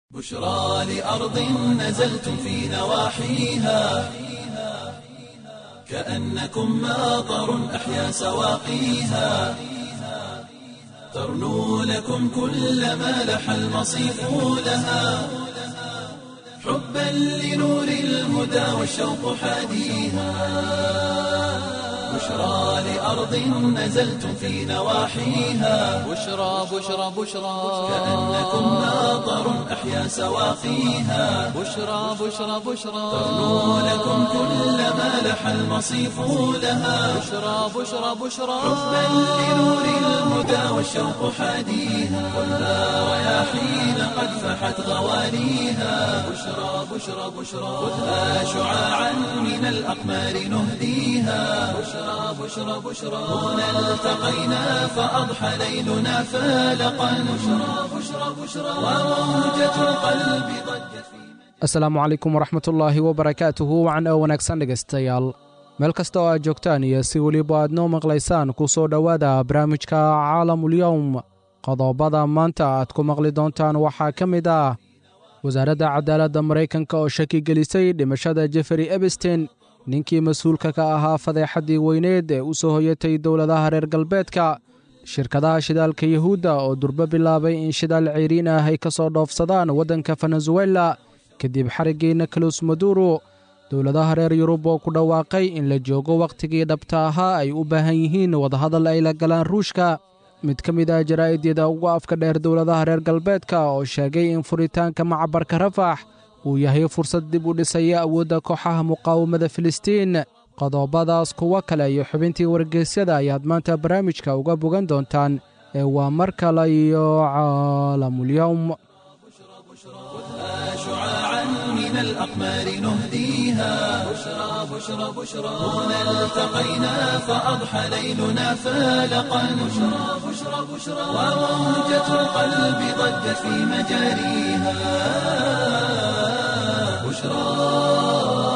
بشرى لأرض نزلتم في نواحيها كأنكم ماطر أحيا سواقيها ترنو لكم كل ما لح المصيف لها حبا لنور الهدى والشوق حاديها بشرى لأرض نزلتم في نواحيها بشرى بشرى بشرى كأنكم ماطر أحيا سواقيها بشرى بشرى بشرى ترنو لكم كل ما لح المصيف لها بشرى بشرى بشرى حبا لنور الهدى والشوق حاديها خذها رياحين قد فحت غواليها بشرى بشرى بشرى خذها شعاعا من الأقمار نهديها بشرى بشرى بشرى هنا التقينا فأضحى ليلنا فالقا بشرى بشرى بشرى وموجة القلب ضجت في asalaamu calaykum waraxmatullaahi wabarakaatuhu wacan oo wanaagsan dhegaystayaal meel kasta oo aad joogtaan iyo si weliba aad noo maqlaysaan ku soo dhowaada barnaamijka caalamulyowm qodobada maanta aad ku maqli doontaan waxaa ka mid ah wasaaradda cadaaladda maraykanka oo shaki gelisay dhimashada jeferi ebstein ninkii mas-uulka ka ahaa fadeexaddii weyneed ee u soo hoyatay dowladaha reer galbeedka shirkadaha shidaalka yuhuudda oo durbo bilaabay in shidaal ceyriin ah ay ka soo dhoofsadaan waddanka venezuela kadib xariggii nicolas maduro dowladaha reer yurub oo ku dhawaaqay in la joogo wakhtigii dhabta ahaa ay u baahan yihiin wadahadal ay la galaan ruushka mid ka mid ah jaraa'idiyada ugu afka dheer dowladaha reer galbeedka oo sheegay in furitaanka macabarka rafax uu yahay fursad dib u dhisaya awoodda kooxaha muqaawamada filistiin qodobadaas kuwo kale iyo xubintii wargeysyada ayaad maanta barnaamijka uga bogan doontaan ee waa mar kale iyo caalamulyowm خذها شعاعا من الأقمار نهديها بشرى بشرى بشرى هنا التقينا فأضحى ليلنا فالقا بشرى بشرى بشرى وموجة القلب ضجت في مجاريها بشرى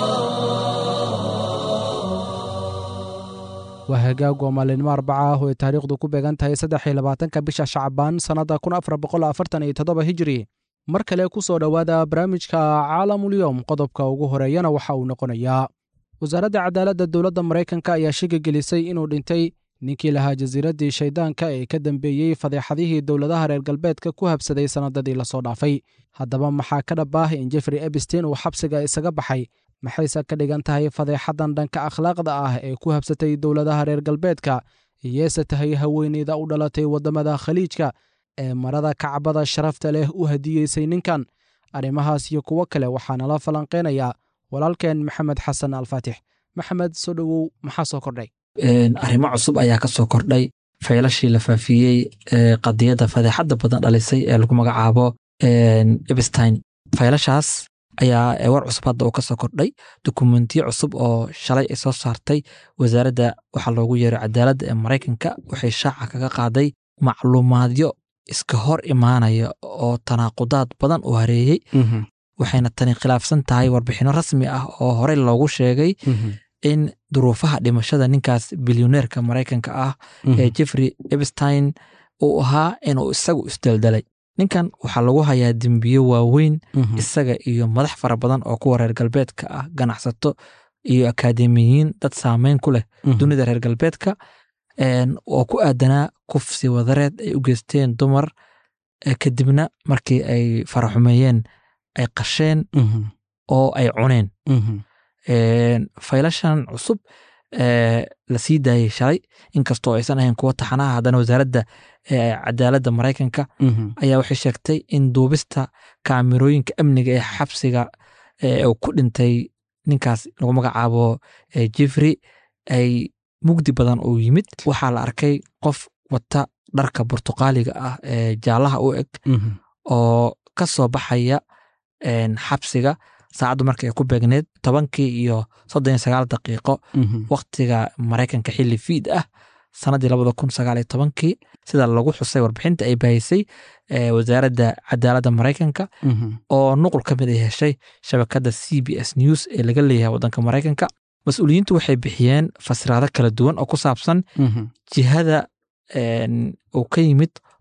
waa hagaag oo maalinimo arbaca ah oo ay taariikhdu ku beegan tahay saddex iyo labaatanka bisha shacbaan sannadda kun afar boqol afartan iyo toddoba hijiri mar kale ku soo dhowaada barnaamijka caalamulyowm qodobka ugu horeeyana waxa uu noqonayaa wasaaradda cadaaladda dowladda maraykanka ayaa shigi gelisay inuu dhintay ninkii lahaa jasiiraddii shayddaanka ee ka dambeeyey fadeexadihii dowladaha reer galbeedka ku habsaday sannadadii lasoo dhaafay haddaba maxaa ka dhab ah in jeffrey ebstein uu xabsiga isaga baxay maxayse ka dhigan tahay fadeexadan dhanka akhlaaqda ah ee ku habsatay dowladaha reer galbeedka iyeese tahay haweeneyda u dhalatay waddamada khaliijka ee marada kacbada sharafta leh u hadiyeysay ninkan arrimahaas iyo kuwo kale waxaa nala falanqeynayaa walaalkeen maxamed xasan alfaatix maxamed soo dhowow maxaa soo kordhay arrimo cusub ayaa ka soo kordhay faylashii la faafiyey ee qadiyadda fadeexadda badan dhalisay ee lagu magacaabo ebstein faylashaas ayaa war cusub hadda uu ka soo kordhay dokumentiyo cusub oo shalay ay soo saartay wasaaradda waxaa loogu yeeray cadaaladda ee maraykanka waxay shaaca kaga qaaday macluumaadyo iska hor imaanaya oo tanaaqudaad badan u hareeyey waxayna tani khilaafsan tahay warbixinno rasmi ah oo horey loogu sheegay in duruufaha dhimashada ninkaas bilyoneerka maraykanka ah ee jeffrey ebstein uu ahaa inuu isagu isdeldalay ninkan waxaa lagu hayaa dembiyo waaweyn isaga iyo madax fara badan oo kuwa reer galbeedka ah ganacsato iyo akaademiyiin dad saameyn ku leh dunida reer galbeedka oo ku aadanaa kufsi wadareed ay u geysteen dumar kadibna markii ay faraxumeeyeen ay qasheen oo ay cuneen faylashan cusub la sii daayey shalay inkastoo aysan ahayn kuwo taxanaha haddana wasaaradda cadaaladda maraykanka ayaa waxay sheegtay in duubista kaamirooyinka amniga ee xabsiga uu ku dhintay ninkaas lagu magacaabo jeffrey ay mugdi badan uu yimid waxaa la arkay qof wata dharka burtuqaaliga ah ee jaallaha u eg oo ka soo baxaya xabsiga saacaddu markay ku beegneed tobankii iyo soddon iyo sagaal daqiiqo waktiga maraykanka xilli fiid ah sannaddii labada kun sagaal iyo tobankii sida lagu xusay warbixinta ay bahisay wasaaradda cadaaladda maraykanka oo nuqul ka mid ay heshay shabakadda c b s news ee laga leeyahay waddanka maraykanka mas-uuliyiintu waxay bixiyeen fasiraado kala duwan oo ku saabsan jihada uu ka yimid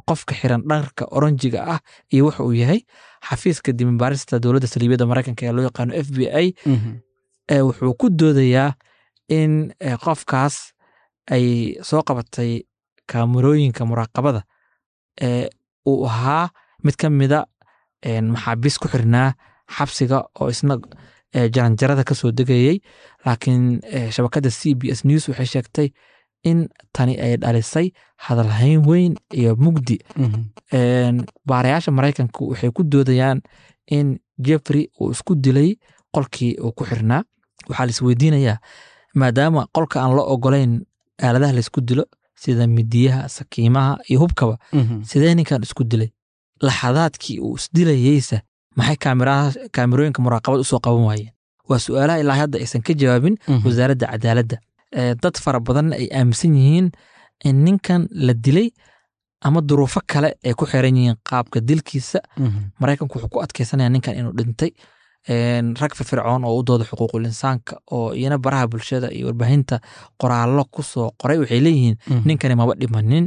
qofka xiran dharka oranjiga ah iyo wuxa uu yahay xafiiska dimibaarista dowladda saliibiyadda maraykanka ee loo yaqaano f b i ee wuxuu ku doodayaa in eh, qofkaas ay soo qabatay kaamarooyinka muraaqabada ee uu ahaa mid ka mida een, maxaabiis ku xirnaa xabsiga oo isna eh, jaranjarada ka soo degayey laakiin eh, shabakadda c b s news waxay sheegtay in tani ay dhalisay hadalhayn weyn iyo mugdi Een, baarayaasha maraykanku waxay ku doodayaan in jeffrey uu isku dilay qolkii uu ku xirnaa waxaa laisweydiinayaa maadaama qolka aan loo ogolayn aaladaha laysku dilo sida midiyaha sakiimaha iyo hubkaba sidee ninkan isku dilay laxadaadkii uu isdilayeysa maxay kaamiraha- kaamirooyinka muraaqabad usoo qaban waayeen waa su'aalaha ilaa hadda aysan ka jawaabin wasaaradda cadaaladda Ee, dad fara badanna ay aaminsan yihiin in ninkan la dilay ama duruufo kale ay ku xiran yihiin qaabka dilkiisa maraykanku wuxuu ku adkeysanaya ninkan inuu dhintay Een, rag firfircoon oo u dooda xuquuqul insaanka oo iyana baraha bulshada iyo warbaahinta qoraallo ku soo qoray waxay leeyihiin ninkani maba dhimanin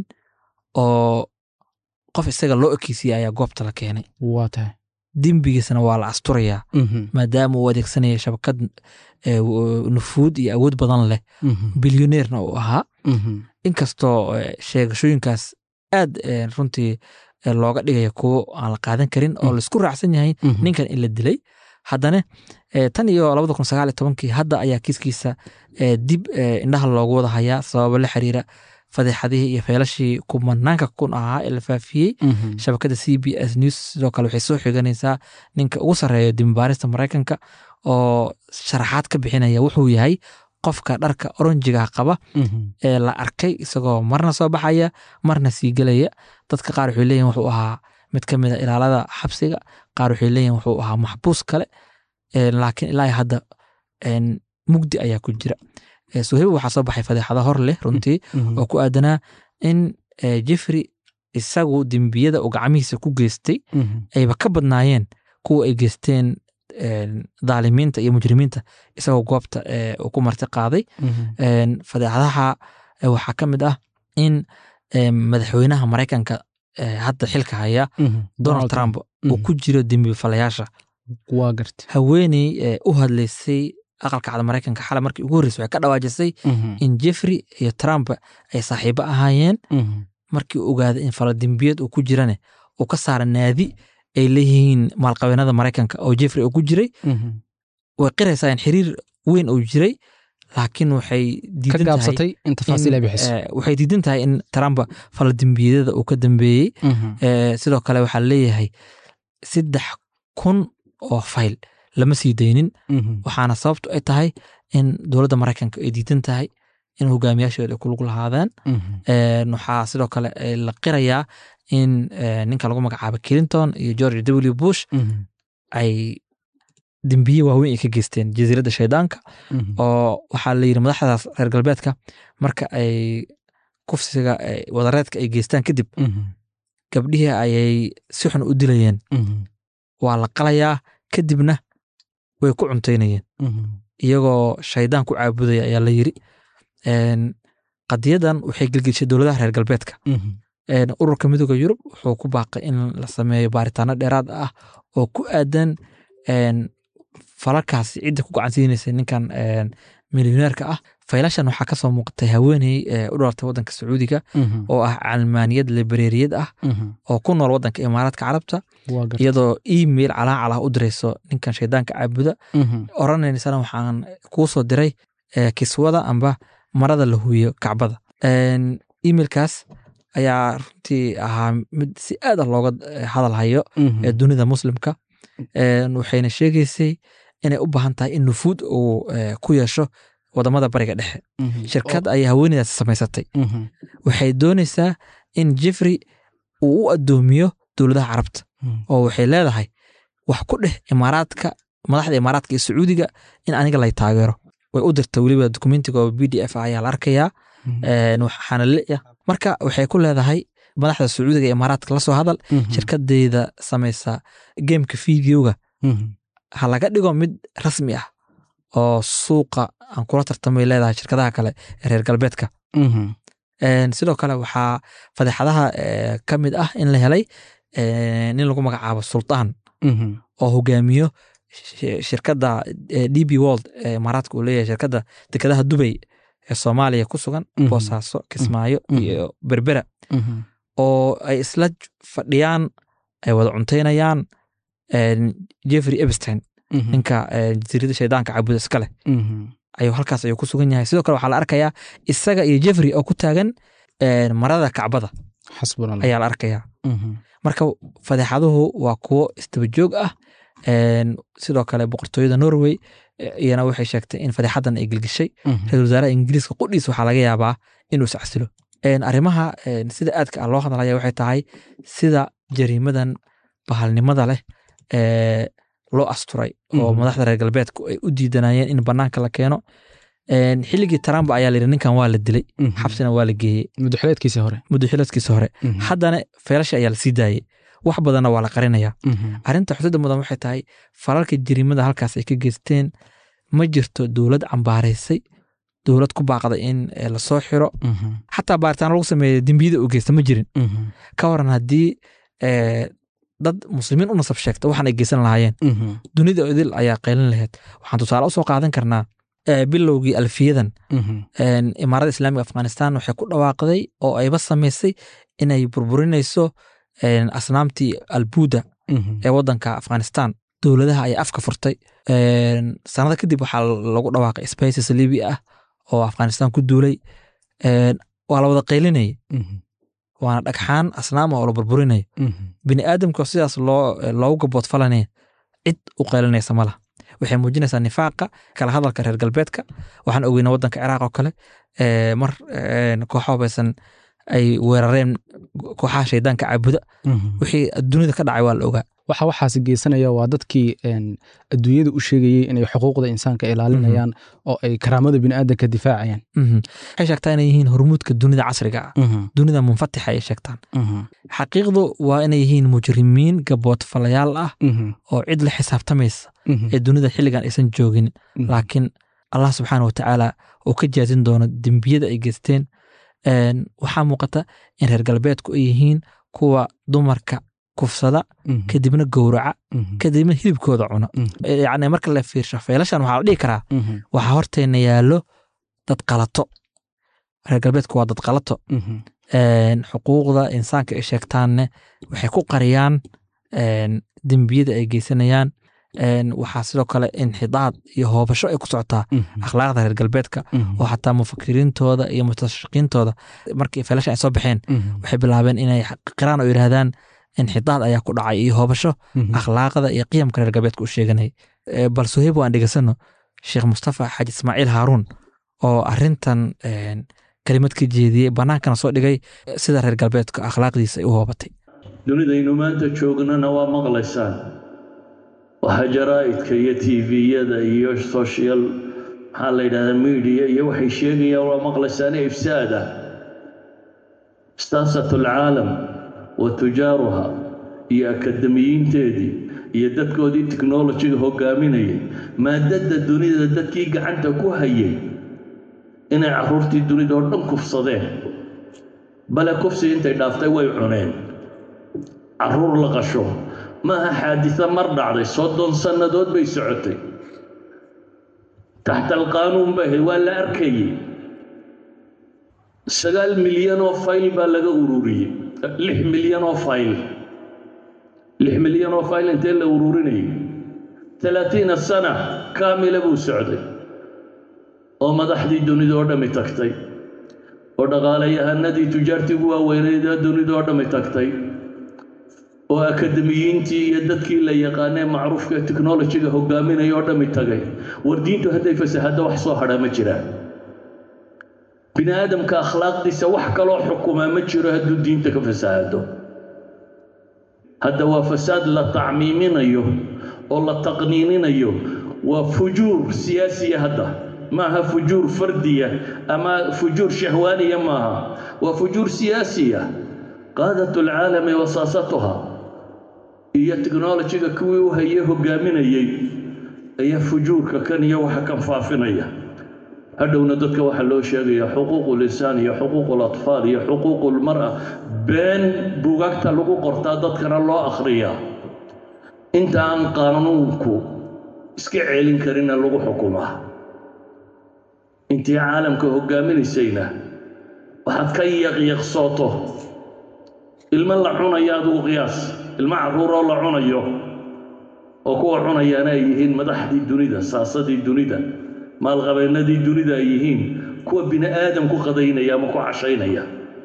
oo qof isaga loo ekeysiye ayaa goobta la keenay waa tahay dembigiisana waa la asturayaa maadaama uu adeegsanaya shabakad eh, w- nufuud iyo awood badan leh bilyoneerna uu ahaa inkastoo eh, sheegashooyinkaas aad eh, runtii eh, looga dhigaya kuwo aan la qaadan karin oo Mm. laisku raacsan yahay ninkan in la dilay haddana eh, tan iyo labada kun sagaal iyo tobankii hadda ayaa kiiskiisa eh, dib eh, indhaha loogu wada hayaa sababo la xiriira fadeexadihii iyo feelashii kumanaanka kun ahaa ee la faafiyey shabakadda c b s news sidoo kale waxay soo xiganaysaa ninka ugu sarreeya dimibaarista maraykanka oo sharaxaad ka bixinaya wuxuu yahay qofka dharka oranjiga qaba ee la arkay isagoo marna soo baxaya marna sii gelaya dadka qaar waxay leeyihin wuxuu ahaa mid ka mid a ilaalada xabsiga qaar waxay leeyihin wuxuu ahaa maxbuus kale Ee, laakiin ilaa iyo hadda een, mugdi ayaa ku jira Ee, suhayb waxaa soo baxay fadeexado hor leh runtii oo ku aadanaa in eh, jeffrey isagu dembiyada uu gacmihiisa ku geystay ayba ka badnaayeen kuwa ay geysteen een, daalimiinta iyo mujrimiinta isagoo goobta eh, uu ku marti qaaday Een, fadeexadaha eh, waxaa ka mid ah in eh, madaxweynaha maraykanka eh, hadda xilka haya donald trump uu ku jiro dembifalayaasha waa garta haweeney eh, u hadlaysay aqalka cad maraykanka xalay markii ugu horreysay waxay ka dhawaajisay in jeffrey iyo trump ay saaxiibo ahaayeen markii uu ogaaday in faladembiyad uu ku jirane uu ka saara naadi ay leeyihiin maalqabeenada maraykanka oo jeffrey uu ku jiray way qiraysaa in xiriir weyn uu jiray laakiin waxay ka diidan tahay gaabsatay in tafaasiil ay in, bixiso eh, waxay diidan tahay in trump faladembiyadada uu ka dambeeyey Eh, sidoo kale waxaa leeyahay saddex kun oo fayl lama sii daynin waxaana sababtu ay tahay in dowladda maraykanka ay diidan tahay in hogaamiyaashooda ay ku lug lahaadaan Een, waxaa sidoo kale eh, la qirayaa in eh, ninka lagu magacaabo clinton iyo george w bush ay dembiye waaweyn ay ka geysteen jasiiradda shaydaanka oo waxaa la yidhi madaxdaas reer galbeedka marka ay kufsiga eh, wadareedka ay geystaan kadib gabdhihii ayay si xun u dilayeen waa la qalayaa kadibna way ku cuntaynayeen iyagoo shaydaan ku caabudaya ayaa la yiri Een, qadiyadan waxay gelgeshay dowladaha reer galbeedka Een, ururka midooda yurub wuxuu ku baaqay in la sameeyo baaritaano dheeraad ah oo ku aadan een, falalkaasi cidda ku gacansiinaysa ninkan een, milyoneerka ah faylashan waxaa kasoo muuqatay haweeney ee u dhalatay wadanka sacuudiga oo ah calmaaniyad libereeriyad ah oo ku nool wadanka imaaraadka carabta waa garta iyadoo email calaacal ah u dirayso ninkan shaydaanka caabuda oranaysana waxaan kuu soo diray eh, kiswada amba marada la huwiyo kacbada Een, emailkaas ayaa runtii ahaa mid si aad ah looga eh, hadal hayo ee dunida muslimka Een, waxayna sheegaysay inay u baahan tahay in nufuud uu eh, ku yeesho wadamada bariga dhexe shirkad ayay haweeneydaasi samaysatay waxay doonaysaa in jeffrey uu u adoomiyo dowladaha carabta oo waxay leedahay wax ku dheh imaaraadka madaxda imaaraadka iyo sacuudiga in aniga lay taageero way u dirta weliba dokumentiga oo b d f ah ayaa la arkayaa Een, waxaana leeya marka waxay ku leedahay madaxda sacuudiga iyo imaaraadka la soo hadal shirkadeyda samaysa gameka videoga ha laga dhigo mid rasmi ah oo suuqa aan kula tartamay leedahay shirkadaha kale ee reer galbeedka Een, sidoo kale waxaa fadeexadaha eh, ka mid ah in la helay eh, nin lagu magacaabo sultaan Mhm. oo hogaamiyo shi- shirkadda eh, db world ee imaaraadka uu leeyahay shirkadda dekedaha dubay ee soomaaliya ku sugan Mhm. boosaaso kismaayo Mhm. iyo berbera Mhm. oo ay isla j- fadhiyaan ay wada cuntaynayaan een, jeffrey epstein Mhm. ninka eh, jasiiradda shaydaanka caabuda iska leh Mhm. ayuu halkaas ayuu ku sugan yahay sidoo kale waxaa la arkayaa isaga iyo jeffrey oo ku taagan een, marada kacbada xasbuna allah. ayaa la arkayaa Mhm. marka fadeexaduhu waa kuwo isdaba joog ah Een, sidoo kale boqortooyada norway eh, iyana waxay sheegtay in fadeexadan ay gelgishay Mhm. ra-iisul wasaaraha ingiriiska qudhiis waxaa laga yaabaa inuu iscasilo Een, arrimaha een, sida aadka ah loo hadlaya waxay tahay sida jariimadan bahalnimada leh ee loo asturay oo Mhm. madaxda reer galbeedku ay u diidanayeen in banaanka la keeno Een, xilligii trump ayaa layidhi ninkan waa la dilay Mhm. xabsina waa la geeyey mudaxileedkiisii hore muddo xiladkiisa hore Mhm. haddana feelasha ayaa la sii daayey wax badanna waa la qarinaya Mhm. arrinta xusida mudan waxay tahay falalka jiriimada halkaas ay ka geysteen ma jirto dowlad cambaaraysay dowlad ku baaqday in eh, lasoo xiro Mhm. xataa baaritaan lagu sameeya dembiyada uu geysta ma jirin Mhm. ka waran haddii eh, dad muslimiin u nasab sheegta waxaan ay geysan lahaayeen Mhm. dunida idil ayaa qaylin lahayd waxaan tusaale usoo qaadan karnaa eh, bilowgii alfiyadan Mhm. een, imaaradda islaamiga afghanistan waxay ku dhawaaqday oo ayba samaysay inay burburinayso een, asnaamtii albuuda Mhm. ee wadanka afghanistan dowladaha ayaa afka furtay Een, sanado kadib waxaa lagu dhawaaqay spices libi ah oo afghanistan ku duulay Een, waa la wada qaylinayay Mhm. waana dhagxaan asnaama oo la burburinayo Mhm. bini aadamka sidaas loo loogu gaboodfalanaya cid u qaylinaysa ma laha waxay muujinaysaa nifaaqa kala hadalka reer galbeedka waxaan ogeynaa wadanka ciraaq oo kale ee, mar een, kooxo hubaysan ay weerareen kooxaha shaydaanka caabuda Mhm. wixii dunida ka dhacay waa la ogaa waxa waxaas geysanaya waa dadkii een, adduunyada u sheegayey inay xuquuqda insaanka ilaalinayaan oo ay karaamada bini'aadanka difaacayaan Mhm. waxay sheegtaa inay yihiin hormuudka dunida casriga ah Mhm. dunida munfatixa ayay sheegtaan Mhm. xaqiiqdu waa inay yihiin mujrimiin gaboodfalayaal ah Mhm. oo cid la xisaabtamaysa Mhm. ee dunida xilligan aysan joogin Mhm. laakiin allah subxaana watacaala uu ka jaazin doono dembiyada ay geysteen Een, waxaa muuqata in reer galbeedku ay yihiin kuwa dumarka kufsada Mhm. kadibna gowraca Mhm. kadibna hilibkooda cuna Mhm. yacni marka la fiirsho feelashan waxaa la dhihi karaa Mhm. waxaa horteena yaallo dad qalato reer galbeedku waa dad qalato Mhm. Een, xuquuqda insaanka ay sheegtaanne waxay ku qariyaan een, dembiyada ay geysanayaan Een, waxaa sidoo kale inxidaad iyo hoobasho ay ku socotaa Mhm. akhlaaqda reer galbeedka Mhm. oo xataa mufakiriintooda iyo mustashiqiintooda markii feelasha ay soo baxeen Mhm. waxay bilaabeen inay qiraan oo yidhaahdaan inxidaad ayaa ku dhacay iyo hoobasho Mhm. akhlaaqda iyo qiyamka reer galbeedka u sheeganay Ee, bal suheyb waan dhegeysano sheekh mustafa xaaji ismaaciil haaruun oo arintan een, kelimad ka jeediyey bannaankana soo dhigay eh, sida reer galbeedka akhlaaqdiisa ay u hoobatay dunidaynu maanta joognana waa maqlaysaan waxaa jaraa'idka iyo tviyada iyo social maxaa la yidhahdaa media iyo waxay sheegayaan waa maqlaysaan ifsaada istaasat alcaalam wa tujaaruha iyo akademiyiinteedii iyo dadkoodii technolojiga hogaaminayay maadada dunida dadkii gacanta ku hayay inay caruurtii dunida oo dhan kufsadeen bale kufsi intay dhaaftay way cuneen caruur la qasho maaha xaadisa mar dhacday soddon sannadood bay socotay taxta alqaanuun bay ahayd waa la arkayey sagaal milyan oo fayl baa laga ururiyey lix milyan oo fayl lix milyan oo fayl intee la ururinayay talaatiina sana kaamila buu socday oo madaxdii dunida oo dhammi tagtay oo dhaqaalayahanadii tujaartii ugu waaweyneyd ee dunida oo dhammi tagtay oo akademiyiintii iyo dadkii la yaqaanee macruufka ee technolojiga hogaaminaya oo dhammi tagay war diintu hadday fasahaddo wax soo hadhaa ma jiraan bini aadamka akhlaaqdiisa wax kaloo xukumaa ma jiro hadduu diinta ka fasahado hadda waa fasaad la tacmiiminayo oo la taqniininayo waa fujuur siyaasiya hadda maaha fujuur fardiya ama fujuur shahwaaniya maaha waa fujuur siyaasiya qaadat alcaalami wasaasatuha iyo technolojiga kuwii u hayay hogaaminayey ayaa fujuurka kan iyo waxa kan faafinaya hadhowna dadka waxaa loo sheegayaa xuquuqu lisaan iyo xuquuqu latfaal iyo xuquuqu lmara been bugaagta lagu qortaa dadkana loo akhriyaa inta aan qaanuunku iska celin karina lagu xukumaa intii caalamka hoggaaminaysayna waxaad ka yaqyaqsooto ilmo la cunayo adigu qiyaas ilmo carruuroo la cunayo oo kuwa cunayaana ay yihiin madaxdii dunida saasadii dunida maalqabeennadii dunida ay yihiin kuwa bini aadam ku qadaynaya ama ku cashaynaya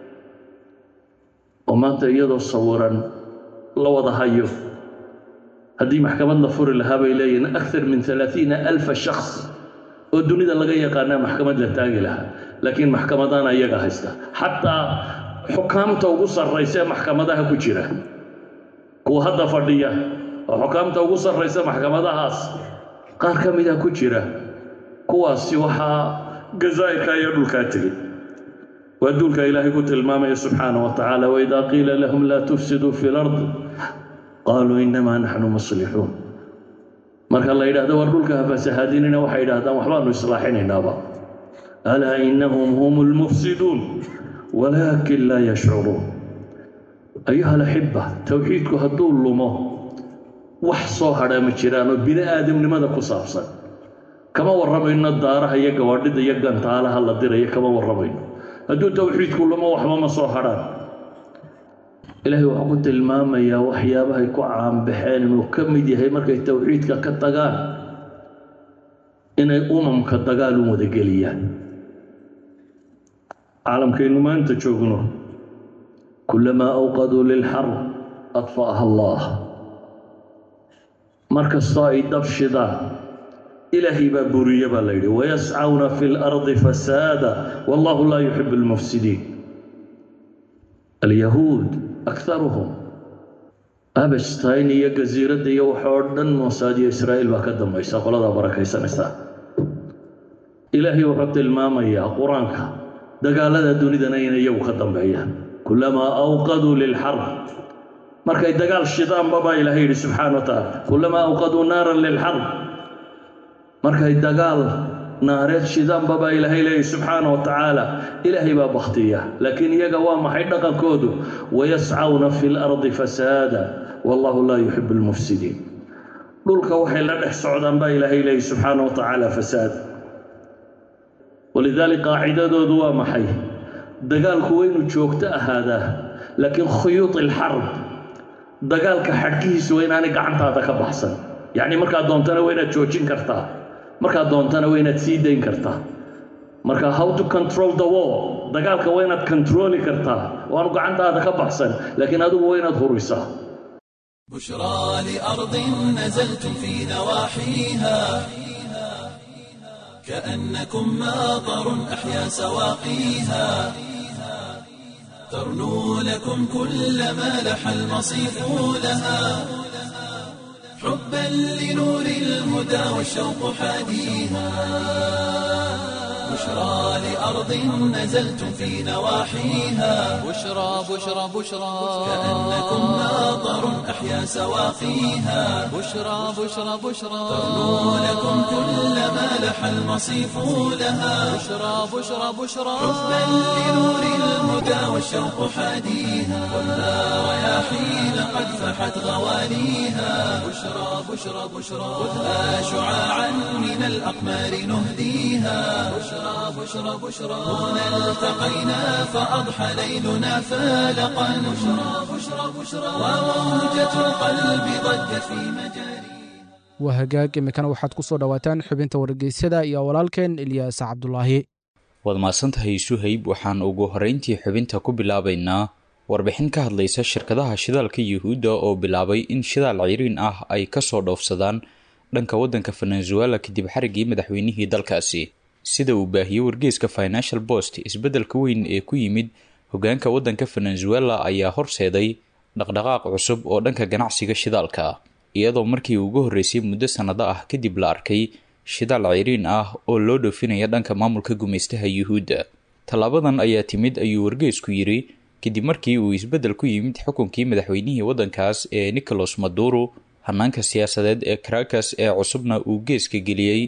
oo maanta iyadoo sawiran la wada hayo haddii maxkamad la furi lahaa bay leeyihiin akar min alaaiina alfa shaks oo dunida laga yaqaanaa maxkamad la taagi lahaa laakiin maxkamadaana iyaga haysta xataa xukaamta ugu sarraysa ee maxkamadaha ku jira kuwa hadda fadhiya oo xukaamta ugu sarraysa maxkamadahaas qaar ka mida ku jira kuwaasi waxaa jazaa'irka iyo dhulkaa tegey waa duulka ilaahay ku tilmaamaya subxaana wa tacaala waidaa qiila lahum laa tufsiduu fi lard qaaluu inamaa naxnu muslixuun marka la yidhahdo war dhulka hafasahaadinina waxay yidhahdaan waxbaanu islaaxinaynaaba alaa inahum hum lmufsiduun walaakin laa yashcuruun ayuha alaxiba towxiidku hadduu lumo wax soo hadhaa ma jiraan oo bini aadamnimada ku saabsan kama warramayno daaraha iyo gawaadhida iyo gantaalaha la dirayo kama warramayno hadduu towxiidku lumo waxba ma soo hadhaan ilaahay wuxuu ku tilmaamayaa waxyaabahay ku caanbaxeen inuu ka mid yahay markay towxiidka ka tagaan inay umamka dagaal u wadageliyaan caalamkaynu maanta joogno kulamaa awqaduu lilxarb adfa'aha allah mar kastoo ay dab shidaan ilaahay baa buriye baa la yidhi wayascawna fi lardi fasaada wallahu laa yuxibu almufsidiin alyahuud akaruhum abastain iyo gasiiradda iyo waxoo dhan moosaad iyo israa'iil baa ka dambaysa qoladaa barakaysanaysaa ilaahay wuxuu tilmaamayaa qur-aanka dagaalada dunidana inay iyagu ka dambeeyaan kulamaa awqaduu lilxarb markay dagaal shidaanba baa ilaahay yidhi subxaana wa tacaala kulamaa awqaduu naaran lilxarb markay dagaal naareed shidaanba baa ilaahay leeyahy subxaana wa tacaala ilaahay baa bakhtiya laakiin iyaga waa maxay dhaqankoodu wayascawna fi lardi fasaada wallahu laa yuxibu almufsidiin dhulka waxay la dhex socdaan baa ilaahay leeyahy subxaana wa tacaala fasaad walidaalika qaacidadoodu waa maxay dagaalku waynu joogto ahaadaa laakiin khuyuud ilxarb dagaalka xadhkihiisu waa inaanay gacantaada ka baxsan yacni markaad doontana waa inaad joojin kartaa markaad doontana waa inaad sii dayn kartaa marka how to control the war dagaalka waa inaad controli kartaa waanu gacantaada ka baxsan laakiin adigu waa inaad hurisaa بشرى لأرض نزلتم في نواحيها كأنكم ماطر أحيا سواقيها ترنو لكم كل ما لح المصيف لها حبا لنور الهدى والشوق حاديها بشرى لأرض نزلتم في نواحيها بشرى بشرى بشرى كأنكم ماطر أحيا سواقيها بشرى بشرى بشرى ترنو لكم كل ما لح المصيف لها بشرى بشرى بشرى حبا لنور الهدى والشوق حاديها ولا رياحين قد فحت غواليها بشرى بشرى بشرى خذها شعاعا من الأقمار نهديها بشرى بشرى بشرى هنا التقينا فأضحى ليلنا فالقا بشرى بشرى بشرى وموجة القلب ضجت في مجاريها waa hagaag imikana waxaad ku soo dhowaataan xubinta wargeysyada iyo walaalkeen ilyaas cabdulaahi waad mahadsantahay suhayb waxaan ugu horreyntii xubinta ku bilaabaynaa warbixin ka hadlaysa shirkadaha shidaalka yuhuudda oo bilaabay in shidaal ciriin ah ay kasoo dhoofsadaan dhanka waddanka venezuela kadib xariggii madaxweynihii dalkaasi sida uu baahiyey wargeeska financial post isbeddelka weyn ee ku yimid hogaanka waddanka venezuela ayaa horseeday dhaqdhaqaaq cusub oo dhanka ganacsiga shidaalka ah iyadoo markii ugu horreysay muddo sannado ah kadib la arkay shidaal ciriin ah oo loo dhoofinaya dhanka maamulka gumaystaha yuhuudda tallaabadan ayaa timid ayuu wargeesku yidhi kadib markii uu isbeddel ku yimid xukunkii madaxweynihii waddankaas ee nicolas maduro hanaanka siyaasadeed ee caracas ee cusubna uu geeska geliyey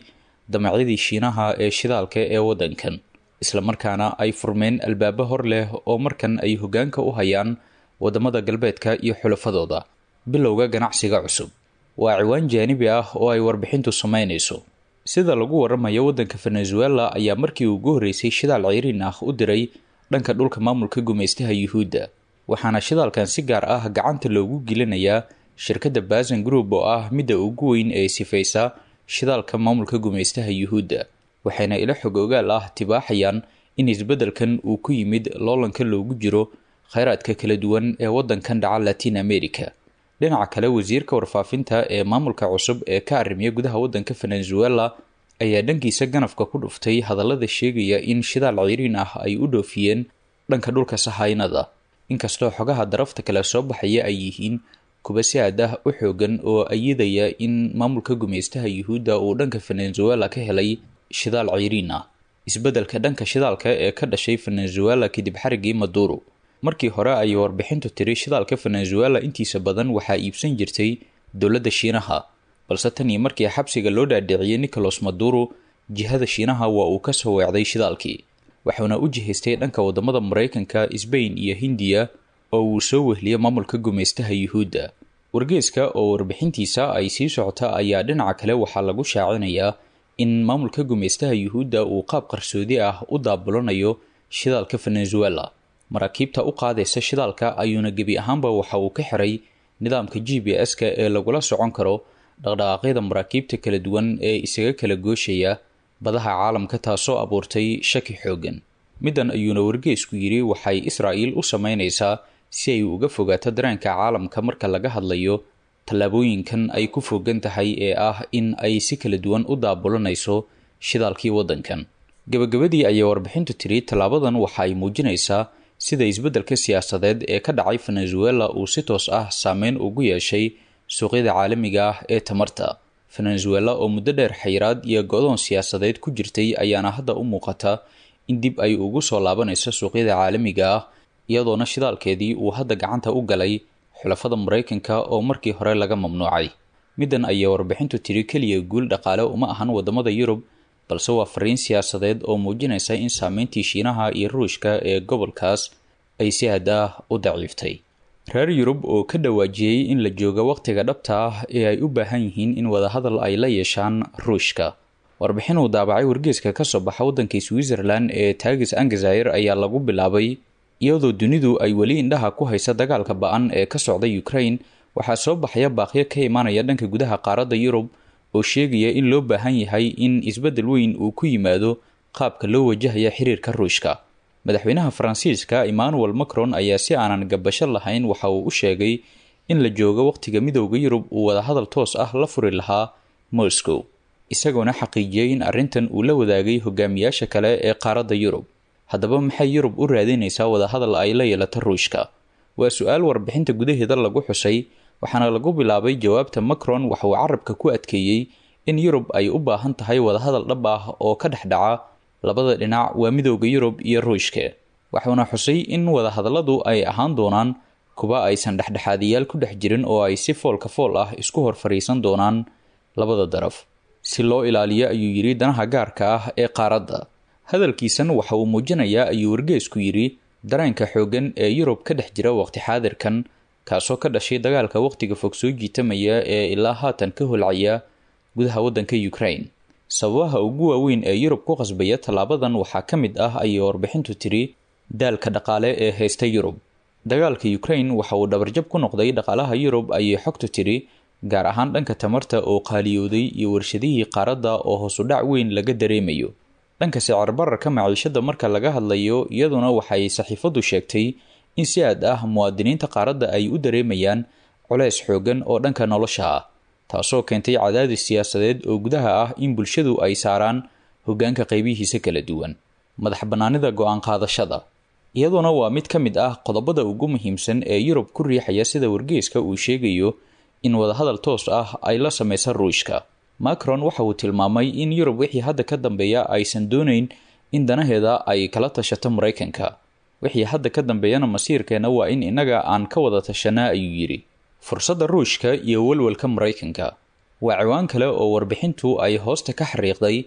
damacyadii shiinaha ee shidaalka ee waddankan islamarkaana ay furmeen albaabo hor leh oo markan ay hoggaanka u hayaan waddamada galbeedka iyo xulafadooda bilowga ganacsiga cusub waa ciwaan jaanibi ah oo ay warbixintu samaynayso sida lagu waramayo waddanka venezuela ayaa markii ugu horreysay shidaal ceyriin ah u diray dhanka dhulka maamulka gumaystaha yuhuudda waxaana shidaalkan si gaar ah gacanta loogu gelinayaa shirkadda basan group oo ah midda ugu weyn ee sifaysa shidaalka maamulka gumaystaha yuhuudda waxayna ila xog ogaal ah tibaaxayaan in isbeddelkan uu ku yimid loolanka loogu jiro kheyraadka kala duwan ee waddankan dhaca latin america dhinaca kale wasiirka warfaafinta ee maamulka cusub ee ka arrimiya gudaha waddanka venezuela ayaa dhankiisa ganafka ku dhuftay hadallada sheegaya in shidaal ceyriin ah ay u dhoofiyeen dhanka dhulka sahaynada inkastoo xogaha darafta kale soo baxaya ay yihiin kuba si aad ah u xoogan oo ayidaya in maamulka gumaystaha yuhuudda uu dhanka venezuela ka helay shidaal ceyriin ah isbeddelka dhanka shidaalka ee ka dhashay venezuela kadib xarigii maduro markii hore ayay warbixintu tiri shidaalka venezuela intiisa badan waxaa iibsan jirtay dowladda shiinaha balse tan iyo markii xabsiga loo dhaadhiciyey nicolas maduro jihada shiinaha waa uu kasoo weecday shidaalkii waxuuna u jihaystay dhanka wadamada maraykanka sbain iyo hindiya oo uu soo wehliyay maamulka gumaystaha yuhuudda wargeeska oo warbixintiisa ay sii socota ayaa dhinaca kale waxaa lagu shaacinayaa in maamulka gumaystaha yuhuudda uu qaab qarsoodi ah u daabulanayo shidaalka venezuela maraakiibta u qaadaysa shidaalka ayuuna gebi ahaanba waxa uu ka xiray nidaamka g b s-ka ee lagula socon karo dhaqdhaqaaqyada maraakiibta kala duwan ee isaga kala gooshaya badaha caalamka taasoo abuurtay shaki xoogan middan ayuuna wargeesku yidhi waxay israa'iil u samaynaysaa si ay uga fogaato dareenka caalamka marka laga hadlayo tallaabooyinkan ay ku fogan tahay ee ah in ay si kala duwan u daabulanayso shidaalkii waddankan gabagabadii ayay warbixintu tiri tallaabadan waxa ay muujinaysaa sida isbeddelka siyaasadeed ee ka dhacay venezuela uu si toos ah saameyn ugu yeeshay suuqyada caalamiga ah ee tamarta venezuela oo muddo dheer xayiraad iyo go-doon siyaasadeed ku jirtay ayaana hadda u muuqata in dib ay ugu soo laabanayso suuqyada caalamiga ah iyadoona shidaalkeedii uu hadda gacanta u galay xulafada maraykanka oo markii hore laga mamnuucay middan ayay warbixintu tiri keliya guul dhaqaale uma ahan wadamada yurub balse waa fariin siyaasadeed oo muujinaysa in saameyntii shiinaha iyo ruushka ee gobolkaas ay si haddaah u daciiftay reer yurub oo ka dhawaajiyey in la jooga wakhtiga dhabta ah ee ay u baahan yihiin in wadahadal ay la yeeshaan ruushka warbixin uu daabacay wargeeska ka soo baxa waddankii switzerland ee taagis angazair ayaa lagu bilaabay iyadoo dunidu ay weli indhaha ku haysa dagaalka ba-an ee ka socda ukraine waxaa soo baxaya baaqyo ka imaanaya dhanka gudaha qaaradda yurub oo sheegaya in loo baahan yahay in isbeddel weyn uu ku yimaado qaabka loo wajahaya xiriirka ruushka madaxweynaha faransiiska emmanuel macron ayaa si aanan gabasho lahayn waxa uu u sheegay in la joogo wakhtiga midowda yurub uu wadahadal toos ah la furi lahaa moscow isagoona xaqiijiyey in arrintan uu la wadaagay hogaamiyaasha kale ee qaaradda yurub haddaba maxay yurub u raadinaysaa wadahadal ay la yeelato ruushka waa su-aal warbixinta gudaheeda lagu xusay waxaana lagu bilaabay jawaabta macron waxa uu carabka ku adkeeyey in yurub ay u baahan tahay wadahadal dhab ah oo ka dhex dhaca labada dhinac waa midowda yurub iyo ruushka waxuuna xusay in wadahadalladu ay ahaan doonaan kuwa aysan dhexdhexaadiyaal ku dhex jirin oo ay si foolka fool ah isku hor fadhiisan doonaan labada daraf si loo ilaaliyo ayuu yidhi danaha gaarka ah ee qaaradda hadalkiisan waxa uu muujinayaa ayuu wargeesku yidhi dareenka xooggan ee yurub ka dhex jira waqti xaadirkan kaasoo ka dhashay dagaalka waqtiga fog soo jiitamaya ee ilaa haatan ka holcaya gudaha waddanka ukraine sababaha ugu waaweyn ee yurub ku qasbaya tallaabadan waxaa ka mid ah ayay warbixintu tiri daalka dhaqaale ee haysta yurub dagaalka ukraine waxa uu dhabarjab ku noqday dhaqaalaha yurub ayay xogtu tiri gaar ahaan dhanka tamarta oo qaaliyooday iyo warshadihii qaaradda oo hoosudhac weyn laga dareemayo dhanka sicir bararka maciishada marka laga hadlayo iyaduna waxay saxiifaddu sheegtay in si aad ah muwaadiniinta qaaradda ay u dareemayaan culays xoogan oo dhanka nolosha ah taasoo keentay cadaadis siyaasadeed oo gudaha ah in bulshadu ay saaraan hoggaanka qaybihiisa kala duwan madax bannaanida go-aan qaadashada iyaduna waa mid ka mid ah qodobada ugu muhiimsan ee yurub ku riixaya sida wargeeska uu sheegayo in wadahadal toos ah ay la samaysa ruushka macron waxa uu tilmaamay in yurub wixii hadda ka dambeeya aysan doonayn in danaheeda ay kala tashato maraykanka wixii hadda ka dambeeyana masiirkeena waa in innaga aan ka wada tashanaa ayuu yidhi fursadda ruushka iyo walwalka maraykanka waa ciwaan kale oo warbixintu ay hoosta ka xariiqday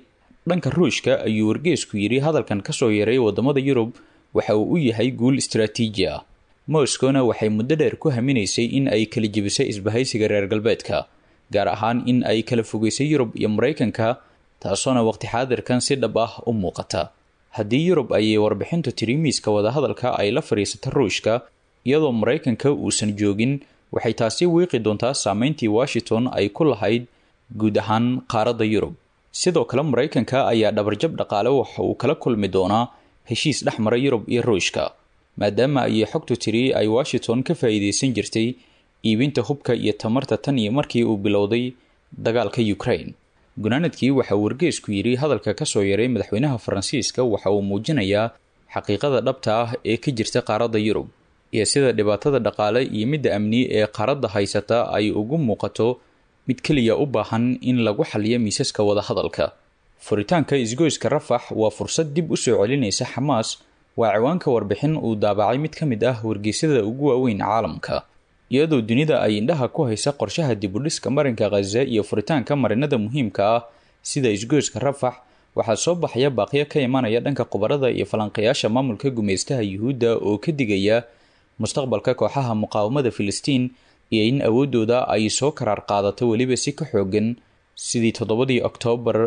dhanka ruushka ayuu wargeesku yidhi hadalkan kasoo yaray wadamada yurub waxa uu u yahay guul istaraatiiji ah moscowna waxay muddo dheer ku haminaysay in ay kala jebisay isbahaysiga reer galbeedka gaar ahaan in ay kala fogeysay yurub iyo maraykanka taasoona waqti xaadirkan si dhab ah u muuqata haddii yurub ayay warbixintu tiri miiska wadahadalka ay la fadhiisata ruushka iyadoo maraykanka uusan joogin waxay taasi wiiqi doontaa saameyntii washington ay ku lahayd guud ahaan qaaradda yurub sidoo kale maraykanka ayaa dhabarjab dhaqaale waxa uu kala kulmi doonaa heshiis dhex mara yurub iyo ruushka maadaama ayay xogtu tiri ay washington ka faa'iideysan jirtay iibinta hubka iyo tamarta tan iyo markii uu bilowday dagaalka ukraine gunaanadkii waxa uu wargeesku yidhi hadalka kasoo yaray madaxweynaha faransiiska waxa uu muujinayaa xaqiiqada dhabta ah ee ka jirta qaaradda yurub iyo sida dhibaatada dhaqaale iyo midda amni ee qaaradda haysata ay ugu muuqato mid keliya u baahan in lagu xaliyo miisaska wadahadalka furitaanka isgoyska rafax waa fursad dib u soo celinaysa xamaas waa ciwaanka warbixin uu daabacay mid ka mid ah wargeysyada ugu waaweyn caalamka iyadoo dunida ay indhaha ku haysa qorshaha dibudhiska marinka khaza iyo furitaanka marinada muhiimka ah sida isgoyska rafax waxaa soo baxaya baaqyo ka imanaya dhanka khubarada iyo falanqayaasha maamulka gumeystaha yuhuudda oo ka digaya mustaqbalka kooxaha muqaawamada filistiin iyo in awoodooda ay soo karaar qaadato weliba si ka xoogan sidii toddobadii oktoobar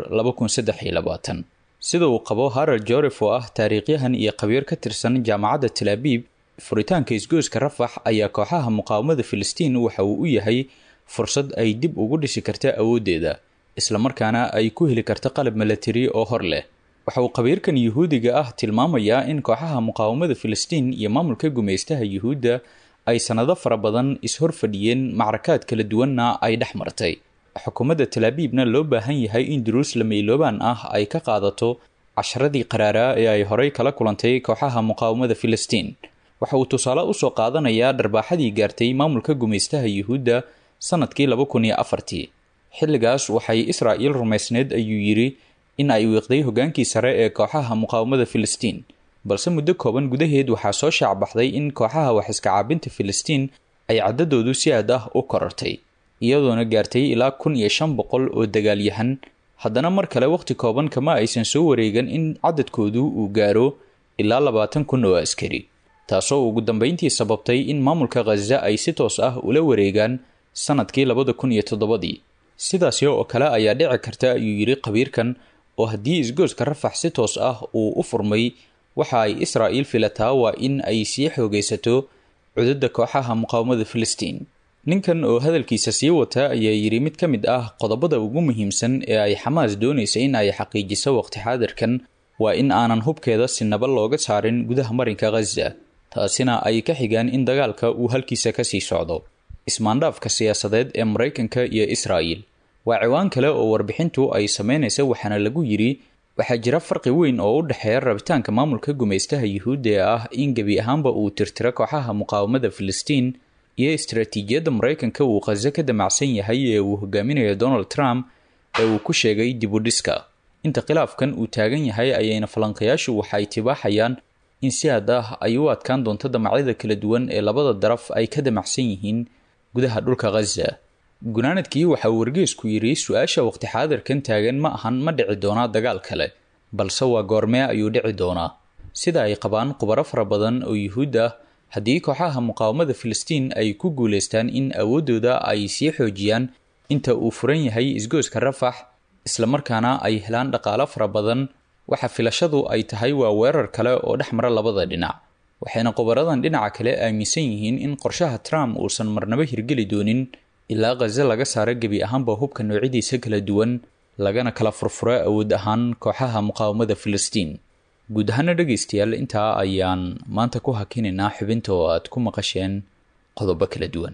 sida uu qabo harar joref oo ah taariikhyahan iyo khabiir ka tirsan jaamacadda talaabiib furitaanka isgoyska rafax ayaa kooxaha muqaawamada filistiin waxa uu u yahay fursad ay dib ugu dhisi karta awooddeeda islamarkaana ay ku heli karta qalab milatari oo hor leh waxa uu khabiirkan yuhuudiga ah tilmaamayaa in kooxaha muqaawamada filistiin iyo maamulka gumeystaha yuhuudda ay sannado fara badan is-hor fadhiyeen macrakaad kala duwanna ay dhex martay xukuumadda talaabiibna loo baahan yahay in jeruusalem iloobaan ah ay ka qaadato casharadii qaraaraa ee ay horey kala kulantay kooxaha muqaawamada filistiin waxa uu tusaale usoo qaadanayaa dharbaaxadii gaartay maamulka gumeystaha yuhuudda sanadkii laba kun iyo afartii xilligaas waxay israa'il rumaysneed ayuu yidhi in ay wiiqday hogaankii sare ee kooxaha muqaawamada filistiin balse muddo kooban gudaheed waxaa soo shaacbaxday in kooxaha wax iska caabinta filistiin ay caddadoodu si aad ah u korartay iyadoona gaartay ilaa kun iyo shan boqol oo dagaalyahan haddana mar kale wakhti kooban kama aysan soo wareegan in cadadkoodu uu gaaro ilaa labaatan kun oo askari taasoo ugu dambeyntii sababtay in maamulka khaza ay si toos ah ula wareegaan sanadkii labada kun iyo toddobadii sidaasi oo kale ayaa dhici karta ayuu yidhi khabiirkan oo haddii isgooska rafax si toos ah uu u furmay waxa ay israa'iil filataa waa in ay sii xoogaysato cududda kooxaha muqaawamada filistiin ninkan oo hadalkiisa sii wata ayaa yidhi mid ka mid ah qodobada ugu muhiimsan ee ay xamaas doonaysa in ay xaqiijiso waqti xaadirkan waa in aanan hubkeeda sinaba looga saarin gudaha marinka khaza taasina ay ka xigaan in dagaalka uu halkiisa kasii socdo ismaandhaafka siyaasadeed ee maraykanka iyo israa'il waa ciwaan kale oo warbixintu ay sameynaysa waxaana lagu yidhi waxaa jira farqi weyn oo u dhexeeya rabitaanka maamulka gumeystaha yuhuudda ee ah in gebi ahaanba uu tirtiro kooxaha muqaawamada filistiin iyo istaraatiijiyadda maraykanka uu khaza ka damacsan yahay ee uu hogaaminayo donald trump ee uu ku sheegay dibudhiska inta khilaafkan uu taagan yahay ayayna falanqayaashu waxay tibaaxayaan in si aad ah ay u adkaan doonto damacyada kala duwan ee labada daraf ay ka damacsan yihiin gudaha dhulka khaza gunaanadkii waxa uu wargeesku yidhi su-aasha waqti xaadirkan taagan ma ahan ma dhici doonaa dagaal kale balse waa goormee ayuu dhici doonaa sida ay qabaan khubaro fara badan oo yuhuud ah haddii kooxaha muqaawamada filistiin ay ku guulaystaan in awooddooda ay sii xoojiyaan inta uu furan yahay isgooska rafax islamarkaana ay helaan dhaqaalo fara badan waxa filashadu ay tahay waa weerar kale oo dhex mara labada dhinac waxayna khubaradan dhinaca kale aaminsan yihiin in qorshaha trump uusan marnabo hirgeli doonin ilaa khaza laga saaro gebi ahaanba hubka noocyadiisa kala duwan lagana kala furfuro awood ahaan kooxaha muqaawamada filistiin guud ahaana dhegaystayaal intaa ayaan maanta ku hakinaynaa xubinta oo aad ku maqasheen qodobo kala duwan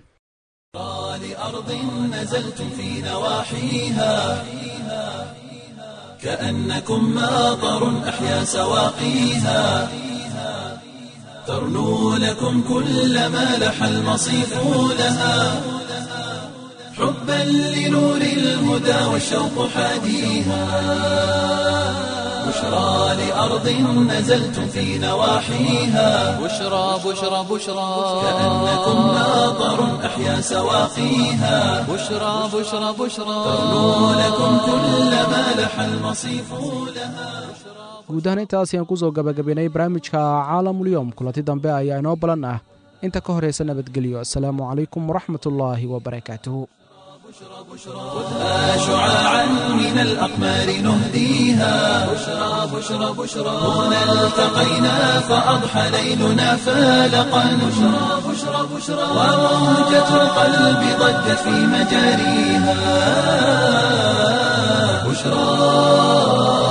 لأرض نزلتم في نواحيها كأنكم ماطر أحيا سواقيها ترنو لكم كل ما لح المصيف لها حبا لنور الهدى والشوق حاديها بشرى لأرض نزلتم في نواحيها بشرى بشرى بشرى كأنكم ماطر أحيا سواقيها بشرى بشرى بشرى ترنو لكم كل ما لح المصيف لها guud ahaan intaas ayaan kusoo gabagabaynay barnaamijka caalamulyoom kulanti dambe ayaa inoo balan ah inta ka horaysa nabadgelyo asalaamu calaykum waraxmatullaahi wabarakaatuhu خذها شعاعا من الأقمار نهديها بشرى بشرى بشرى هنا التقينا فأضحى ليلنا فالقا بشرى بشرى بشرى وموجة القلب ضجت في مجاريها بشرى